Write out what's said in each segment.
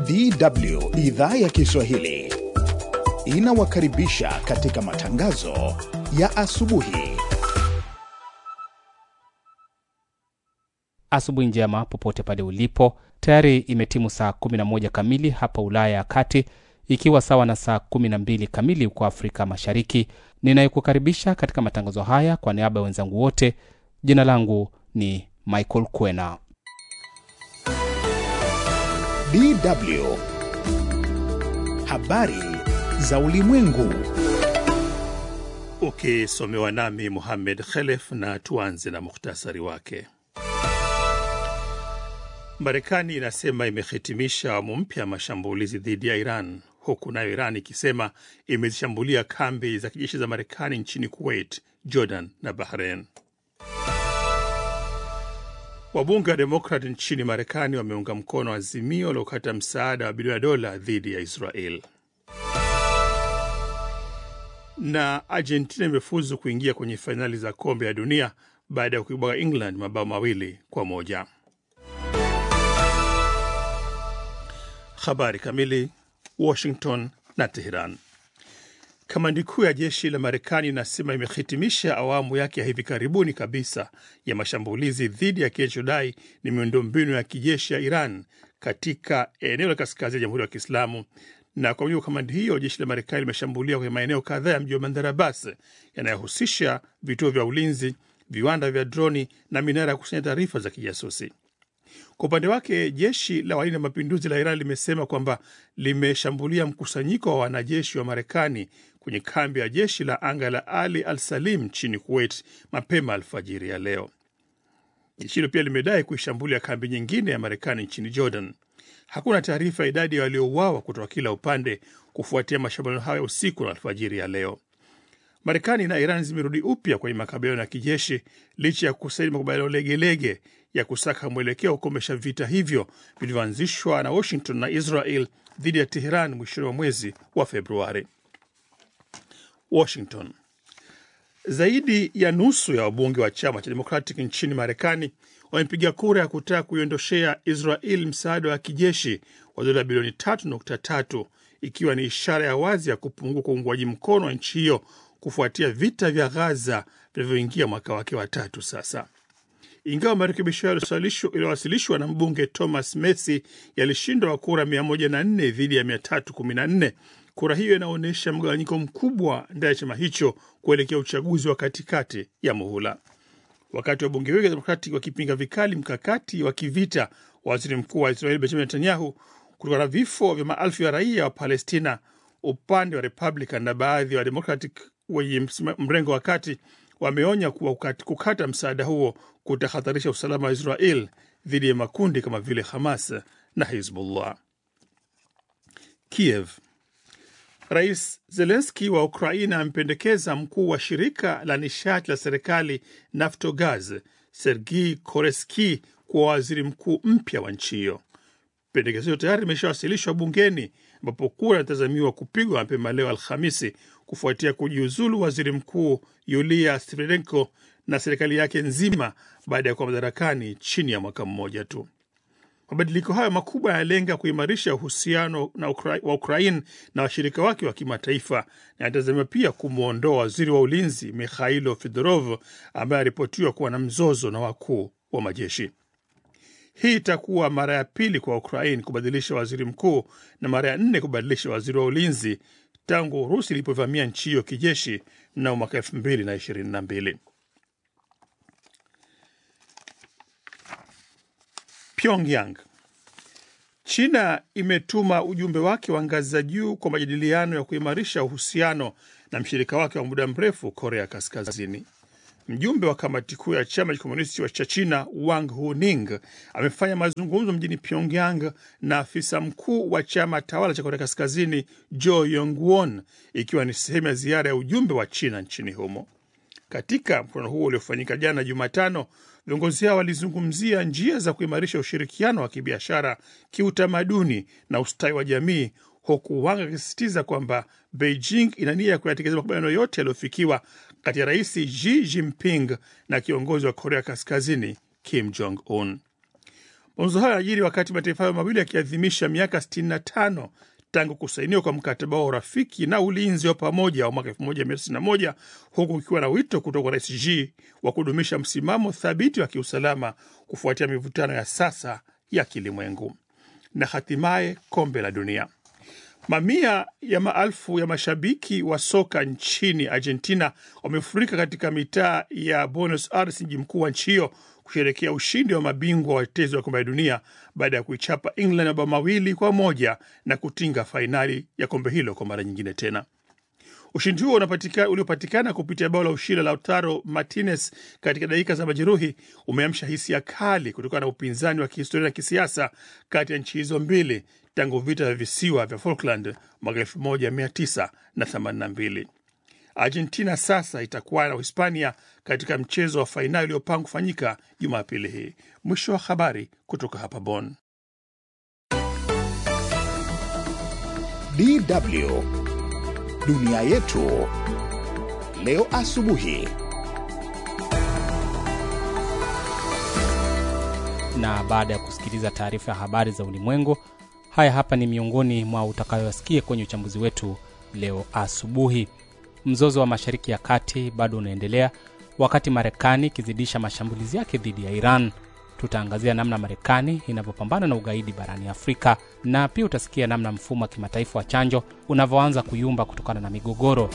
DW idhaa ya Kiswahili inawakaribisha katika matangazo ya asubuhi. Asubuhi njema popote pale ulipo. Tayari imetimu saa 11 kamili hapa Ulaya ya Kati, ikiwa sawa na saa 12 kamili huko Afrika Mashariki. Ninayekukaribisha katika matangazo haya kwa niaba ya wenzangu wote, jina langu ni Michael Kwena. DW habari za ulimwengu. Ukisomewa nami Muhammed Khelef, na tuanze na muhtasari wake. Marekani inasema imehitimisha awamu mpya ya mashambulizi dhidi ya Iran, huku nayo Iran ikisema imezishambulia kambi za kijeshi za Marekani nchini Kuwait, Jordan na Bahrain. Wabunge wa Demokrat nchini Marekani wameunga mkono azimio la kukata msaada wa bilioni ya dola dhidi ya Israel. Na Argentina imefuzu kuingia kwenye fainali za kombe ya dunia baada ya kuibwaga England mabao mawili kwa moja. Habari kamili. Washington na Teheran. Kamandi kuu ya jeshi la Marekani inasema imehitimisha awamu yake ya hivi karibuni kabisa ya mashambulizi dhidi ya kinachodai ni miundombinu ya kijeshi ya Iran katika eneo la kaskazini ya Jamhuri ya Kiislamu. Na kwa mujibu wa kamandi hiyo, jeshi la Marekani limeshambulia kwenye maeneo kadhaa ya mji wa Bandar Abbas yanayohusisha vituo vya ulinzi, viwanda vya droni na minara ya kukusanya taarifa za kijasusi. Kwa upande wake jeshi la walinda mapinduzi la Iran limesema kwamba limeshambulia mkusanyiko wa wanajeshi wa Marekani kwenye kambi ya jeshi la anga la Ali Al Salim nchini Kuwait mapema alfajiri ya leo. Jeshi hilo pia limedai kuishambulia kambi nyingine ya Marekani nchini Jordan. Hakuna taarifa ya idadi ya waliouawa kutoka kila upande kufuatia mashambulio hayo usiku na alfajiri ya leo. Marekani na Iran zimerudi upya kwenye makabiliano ya kijeshi licha ya kusaini makubaliano legelege ya kusaka mwelekeo wa kukomesha vita hivyo vilivyoanzishwa na Washington na Israel dhidi ya Teheran mwishoni mwa mwezi wa Februari. Washington. Zaidi ya nusu ya wabunge wa chama cha Democratic nchini Marekani wamepiga kura ya kutaka kuiondoshea Israel msaada wa kijeshi wa dola bilioni 3.3 ikiwa ni ishara ya wazi ya kupungua kwa uungwaji mkono wa nchi hiyo kufuatia vita vya Ghaza vinavyoingia mwaka wake wa tatu sasa. Ingawa marekebisho hayo yaliyowasilishwa na mbunge Thomas Messi yalishindwa kura 104 dhidi ya 314, kura hiyo inaonyesha mgawanyiko mkubwa ndani ya chama hicho kuelekea uchaguzi wa katikati ya muhula. Wakati wabunge wengi wa Demokrati wakipinga vikali mkakati wa kivita wa waziri mkuu wa Israeli Benjamin Netanyahu kutokana na vifo vya maelfu ya raia wa Palestina, upande wa Republican na baadhi wa Democratic wenye mrengo wa kati wameonya kuwa kukata msaada huo kutahatarisha usalama wa Israel dhidi ya makundi kama vile Hamas na Hizbullah. Kiev. Rais Zelenski wa Ukraina amependekeza mkuu wa shirika la nishati la serikali Naftogaz Sergii Koreski kuwa waziri mkuu mpya wa nchi hiyo. Pendekezo hilo tayari limeshawasilishwa bungeni ambapo kura inatazamiwa kupigwa mapema leo Alhamisi kufuatia kujiuzulu waziri mkuu Yulia Sviridenko na serikali yake nzima baada ya kuwa madarakani chini ya mwaka mmoja tu. Mabadiliko hayo makubwa yanalenga kuimarisha uhusiano na Ukra wa Ukraine na washirika wake wa kimataifa na yanatazamiwa pia kumwondoa waziri wa ulinzi Mikhailo Fedorov ambaye aripotiwa kuwa na mzozo na wakuu wa majeshi. Hii itakuwa mara ya pili kwa Ukraine kubadilisha waziri mkuu na mara ya nne kubadilisha waziri wa ulinzi tangu Urusi ilipovamia nchi hiyo kijeshi mnamo mwaka elfu mbili na ishirini na mbili. Pyongyang. China imetuma ujumbe wake wa ngazi za juu kwa majadiliano ya kuimarisha uhusiano na mshirika wake wa muda mrefu Korea Kaskazini. Mjumbe wa kamati kuu ya chama cha komunisti cha China Wang Huning amefanya mazungumzo mjini Pyongyang na afisa mkuu wa chama tawala cha Korea Kaskazini Jo Yong-won, ikiwa ni sehemu ya ziara ya ujumbe wa China nchini humo. Katika mkutano huo uliofanyika jana Jumatano, viongozi hao walizungumzia njia za kuimarisha ushirikiano wa kibiashara, kiutamaduni na ustawi wa jamii, huku Wang akisisitiza kwamba Beijing ina nia ya kuyatekeleza makubaliano yote yaliyofikiwa kati ya Rais Xi Jinping na kiongozi wa Korea Kaskazini Kim Jong Un. Mazungumzo hayo yanajiri wakati mataifa hayo mawili yakiadhimisha miaka 65 tangu kusainiwa kwa mkataba wa urafiki na ulinzi wa pamoja wa mwaka 1991 huku ukiwa na wito kutoka kwa Rais Xi wa kudumisha msimamo thabiti wa kiusalama kufuatia mivutano ya sasa ya kilimwengu. Na hatimaye kombe la dunia. Mamia ya maelfu ya mashabiki wa soka nchini Argentina wamefurika katika mitaa ya Buenos Aires, mji mkuu wa nchi hiyo, kusherekea ushindi wa mabingwa watetezi wa kombe la dunia baada ya kuichapa England mabao mawili kwa moja na kutinga fainali ya kombe hilo kwa mara nyingine tena. Ushindi huo uliopatikana kupitia bao la ushindi la Lautaro Martinez katika dakika za majeruhi umeamsha hisia kali kutokana na upinzani wa kihistoria na kisiasa kati ya nchi hizo mbili tangu vita vya visiwa vya Falkland mwaka 1982. Argentina sasa itakuwa na Uhispania katika mchezo wa fainali uliopangwa kufanyika Jumapili hii. Mwisho wa habari kutoka hapa Bonn. DW dunia yetu leo asubuhi. Na baada ya kusikiliza taarifa ya habari za ulimwengu, haya hapa ni miongoni mwa utakayoyasikia kwenye uchambuzi wetu leo asubuhi. Mzozo wa Mashariki ya Kati bado unaendelea wakati Marekani ikizidisha mashambulizi yake dhidi ya Iran. Tutaangazia namna Marekani inavyopambana na ugaidi barani Afrika, na pia utasikia namna mfumo wa kimataifa wa chanjo unavyoanza kuyumba kutokana na migogoro.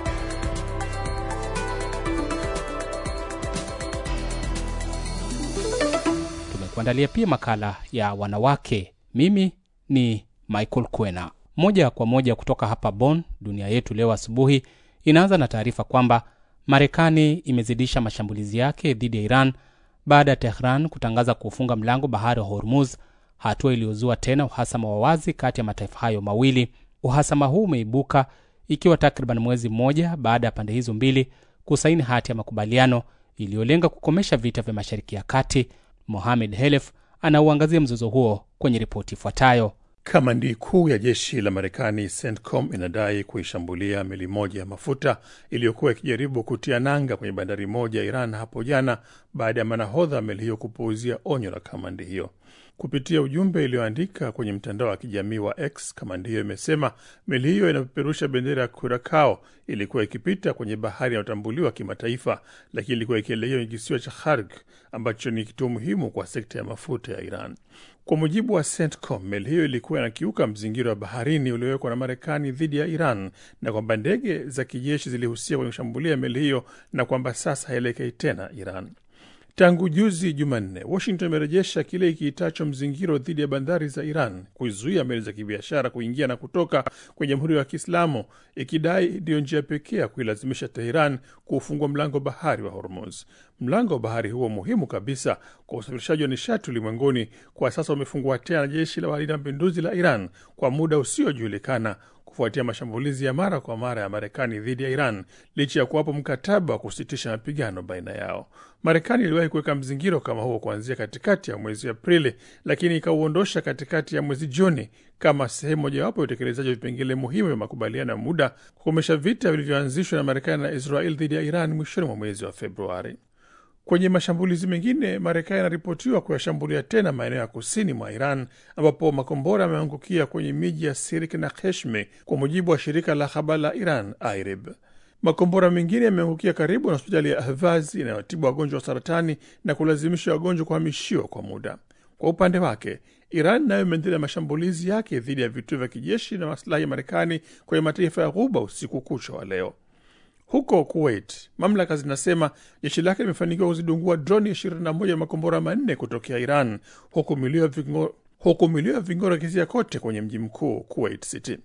Tumekuandalia pia makala ya wanawake. Mimi ni Michael Kwena, moja kwa moja kutoka hapa Bonn. Dunia yetu leo asubuhi inaanza na taarifa kwamba Marekani imezidisha mashambulizi yake dhidi ya Iran baada ya Tehran kutangaza kuufunga mlango bahari wa Hormuz, hatua iliyozua tena uhasama wa wazi kati ya mataifa hayo mawili. Uhasama huu umeibuka ikiwa takriban mwezi mmoja baada ya pande hizo mbili kusaini hati ya makubaliano iliyolenga kukomesha vita vya Mashariki ya Kati. Mohamed Helef anauangazia mzozo huo kwenye ripoti ifuatayo. Kamandi kuu ya jeshi la Marekani CENTCOM inadai kuishambulia meli moja ya mafuta iliyokuwa ikijaribu kutia nanga kwenye bandari moja ya Iran hapo jana baada ya manahodha meli hiyo kupuuzia onyo la kamandi hiyo. Kupitia ujumbe iliyoandika kwenye mtandao wa kijamii wa X, kamandi hiyo imesema meli hiyo inapeperusha bendera ya Kurakao ilikuwa ikipita kwenye bahari inayotambuliwa kimataifa, lakini ilikuwa ikielekea kwenye kisiwa cha Kharg ambacho ni kituo muhimu kwa sekta ya mafuta ya Iran. Kwa mujibu wa CENTCOM, meli hiyo ilikuwa inakiuka mzingiro wa baharini uliowekwa na Marekani dhidi ya Iran na kwamba ndege za kijeshi zilihusika kwenye kushambulia meli hiyo na kwamba sasa haielekei tena Iran. Tangu juzi Jumanne, Washington imerejesha kile ikiitacho mzingiro dhidi ya bandari za Iran, kuizuia meli za kibiashara kuingia na kutoka kwenye Jamhuri ya Kiislamu, ikidai ndiyo njia pekee ya kuilazimisha Teheran kuufungua mlango bahari wa Hormuz. Mlango wa bahari huo muhimu kabisa kwa usafirishaji wa nishati ulimwenguni, kwa sasa umefungua tena na jeshi la walinda mapinduzi la Iran kwa muda usiojulikana kufuatia mashambulizi ya mara kwa mara ya Marekani dhidi ya Iran licha ya kuwapo mkataba wa kusitisha mapigano baina yao. Marekani iliwahi kuweka mzingiro kama huo kuanzia katikati ya mwezi Aprili, lakini ikauondosha katikati ya mwezi Juni kama sehemu mojawapo ya utekelezaji wa vipengele muhimu vya makubaliano ya muda kukomesha vita vilivyoanzishwa na Marekani na Israel dhidi ya Iran mwishoni mwa mwezi wa Februari. Kwenye mashambulizi mengine, Marekani inaripotiwa kuyashambulia tena maeneo ya kusini mwa Iran ambapo makombora yameangukia kwenye miji ya Sirik na Keshme, kwa mujibu wa shirika la habari la Iran IRIB. Makombora mengine yameangukia karibu na hospitali ya Ahvaz inayotibu wagonjwa wa saratani na kulazimisha wagonjwa kuhamishiwa kwa muda. Kwa upande wake, Iran nayo imeendelea mashambulizi yake dhidi ya vituo vya kijeshi na masilahi ya Marekani kwenye mataifa ya Ghuba usiku kucha wa leo. Huko Kuwait, mamlaka zinasema jeshi lake limefanikiwa kuzidungua droni 21 ya makombora manne kutokea Iran, huku milio ya vingoro ikizia kote kwenye mji mkuu Kuwait City.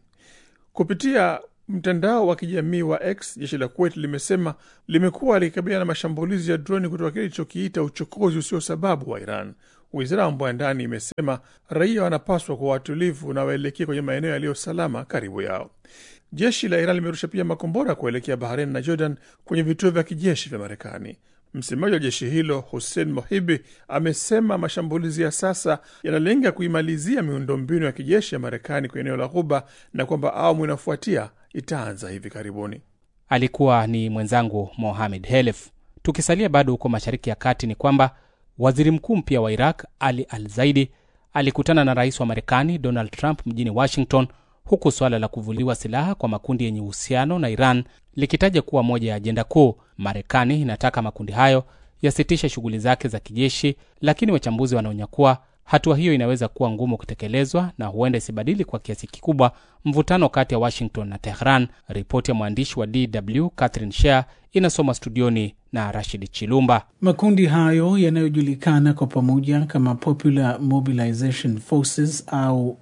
Kupitia mtandao wa kijamii wa X, jeshi la Kuwait limesema limekuwa likikabiliana na mashambulizi ya droni kutoka kile ilichokiita uchokozi usio sababu wa Iran. Wizara ya mambo ya ndani imesema raia wanapaswa kuwa watulivu na waelekee kwenye maeneo yaliyo salama karibu yao. Jeshi la Iran limerusha pia makombora kuelekea Bahrain na Jordan kwenye vituo vya kijeshi vya Marekani. Msemaji wa jeshi hilo Hussein Mohibi amesema mashambulizi ya sasa yanalenga kuimalizia miundombinu ya kijeshi ya Marekani kwenye eneo la Ghuba na kwamba awamu inafuatia itaanza hivi karibuni. Alikuwa ni mwenzangu Mohamed Helef. Tukisalia bado huko Mashariki ya Kati, ni kwamba Waziri mkuu mpya wa Iraq Ali Al Zaidi alikutana na rais wa Marekani Donald Trump mjini Washington, huku suala la kuvuliwa silaha kwa makundi yenye uhusiano na Iran likitaja kuwa moja ya ajenda kuu. Marekani inataka makundi hayo yasitishe shughuli zake za kijeshi, lakini wachambuzi wanaonya kuwa hatua hiyo inaweza kuwa ngumu kutekelezwa na huenda isibadili kwa kiasi kikubwa mvutano kati ya Washington na Tehran. Ripoti ya mwandishi wa DW Catherine Shea inasoma studioni na Rashid Chilumba. Makundi hayo yanayojulikana kwa pamoja kama Popular Mobilization Forces au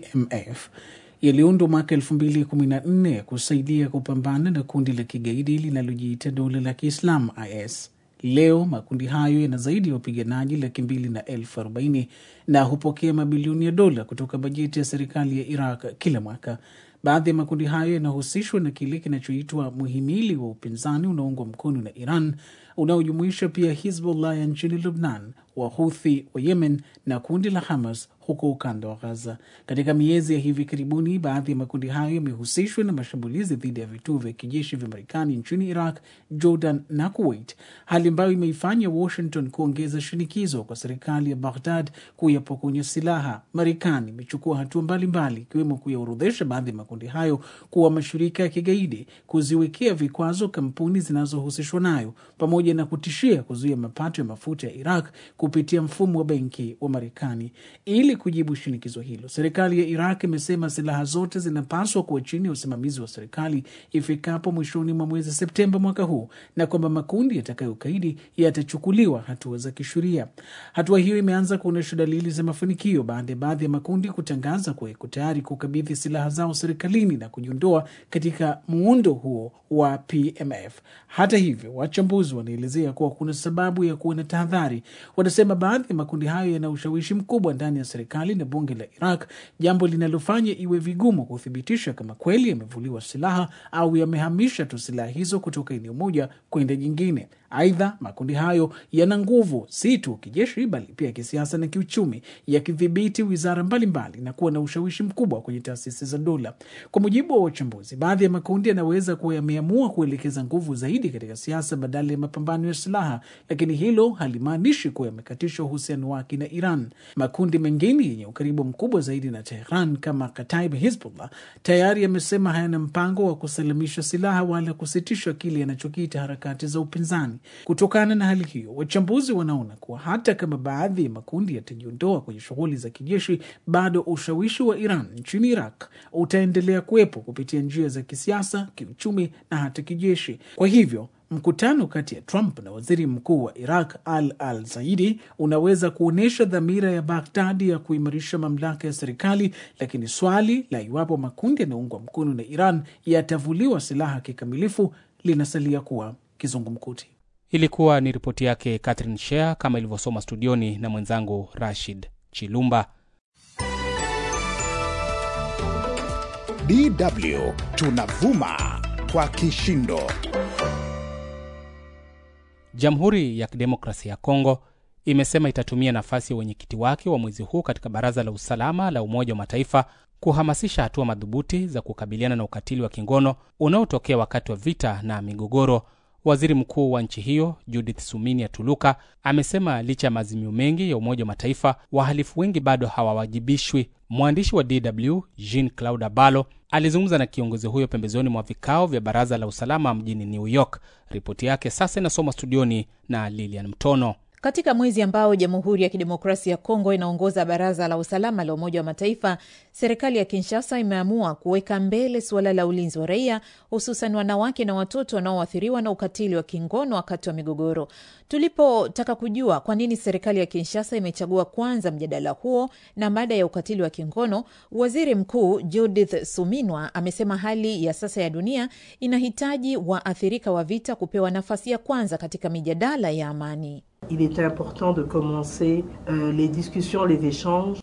PMF yaliundwa mwaka 2014 kusaidia kupambana na kundi la kigaidi linalojiita dola la Kiislamu IS. Leo makundi hayo yana zaidi ya wapiganaji laki mbili na elfu arobaini na hupokea mabilioni ya dola kutoka bajeti ya serikali ya Iraq kila mwaka. Baadhi ya makundi hayo yanahusishwa na kile kinachoitwa muhimili wa upinzani unaoungwa mkono na Iran unaojumuisha pia Hizbullah ya nchini Lubnan, Wahuthi wa Yemen na kundi la Hamas huko ukanda wa Gaza. Katika miezi ya hivi karibuni, baadhi ya makundi hayo yamehusishwa na mashambulizi dhidi ya vituo vya kijeshi vya Marekani nchini Iraq, Jordan na Kuwait, hali ambayo imeifanya Washington kuongeza shinikizo kwa serikali ya Baghdad kuyapokonya silaha. Marekani imechukua hatua mbalimbali, ikiwemo kuyaorodhesha baadhi ya makundi hayo kuwa mashirika ya kigaidi, kuziwekea vikwazo kampuni zinazohusishwa nayo, pamoja na kutishia kuzuia mapato ya mafuta ya Iraq kupitia mfumo wa benki wa Marekani. Ili kujibu shinikizo hilo, serikali ya Iraq imesema silaha zote zinapaswa kuwa chini ya usimamizi wa serikali ifikapo mwishoni mwa mwezi Septemba mwaka huu, na kwamba makundi yatakayokaidi yatachukuliwa hatua za kisheria. Hatua hiyo imeanza kuonyesha dalili za mafanikio baada ya baadhi ya makundi kutangaza kuwa iko tayari kukabidhi silaha zao serikalini na kujiondoa katika muundo huo wa PMF. Hata hivyo, wachambuzi wanaelezea kuwa kuna sababu ya kuwa na tahadhari. Wanasema baadhi ya makundi hayo yana ushawishi mkubwa ndani ya serikali na bunge la Iraq, jambo linalofanya iwe vigumu kuthibitisha kama kweli yamevuliwa silaha au yamehamisha tu silaha hizo kutoka eneo moja kwenda jingine. Aidha, makundi hayo yana nguvu si tu kijeshi, bali pia kisiasa na kiuchumi, yakidhibiti wizara mbalimbali na kuwa na ushawishi mkubwa kwenye taasisi za dola. Kwa mujibu wa wachambuzi, baadhi ya makundi yanaweza kuwa yameamua kuelekeza nguvu zaidi katika siasa badala ya mapambano ya silaha, lakini hilo halimaanishi kuwa yamekatisha uhusiano wake na Iran. Makundi mengine yenye ukaribu mkubwa zaidi na Tehran kama Kataib Hizbullah tayari yamesema hayana mpango wa kusalimisha silaha wala kusitisha kile yanachokiita harakati za upinzani. Kutokana na hali hiyo, wachambuzi wanaona kuwa hata kama baadhi ya makundi yatajiondoa kwenye shughuli za kijeshi, bado ushawishi wa Iran nchini Iraq utaendelea kuwepo kupitia njia za kisiasa, kiuchumi na hata kijeshi. Kwa hivyo mkutano kati ya Trump na waziri mkuu wa Iraq Al Al Zaidi unaweza kuonyesha dhamira ya Baghdadi ya kuimarisha mamlaka ya serikali, lakini swali la iwapo makundi yanayoungwa mkono na Iran yatavuliwa silaha kikamilifu linasalia kuwa kizungumkuti. Ilikuwa ni ripoti yake Catherine Shea kama ilivyosoma studioni na mwenzangu Rashid Chilumba. DW tunavuma kwa kishindo. Jamhuri ya Kidemokrasia ya Kongo imesema itatumia nafasi ya wenyekiti wake wa mwezi huu katika Baraza la Usalama la Umoja wa Mataifa kuhamasisha hatua madhubuti za kukabiliana na ukatili wa kingono unaotokea wakati wa vita na migogoro. Waziri mkuu wa nchi hiyo Judith Suminia Tuluka amesema licha ya maazimio mengi ya Umoja wa Mataifa, wahalifu wengi bado hawawajibishwi. Mwandishi wa DW Jean Claude Abalo alizungumza na kiongozi huyo pembezoni mwa vikao vya Baraza la Usalama mjini New York. Ripoti yake sasa inasoma studioni na Lilian Mtono. Katika mwezi ambao Jamhuri ya Kidemokrasia ya Kongo inaongoza Baraza la Usalama la Umoja wa Mataifa, serikali ya Kinshasa imeamua kuweka mbele suala la ulinzi wa raia, hususan wanawake na watoto wanaoathiriwa na ukatili wa kingono wakati wa migogoro. Tulipotaka kujua kwa nini serikali ya Kinshasa imechagua kwanza mjadala huo na mada ya ukatili wa kingono, waziri mkuu Judith Suminwa amesema hali ya sasa ya dunia inahitaji waathirika wa vita kupewa nafasi ya kwanza katika mijadala ya amani. Il était important de commencer euh, les discussions, les échanges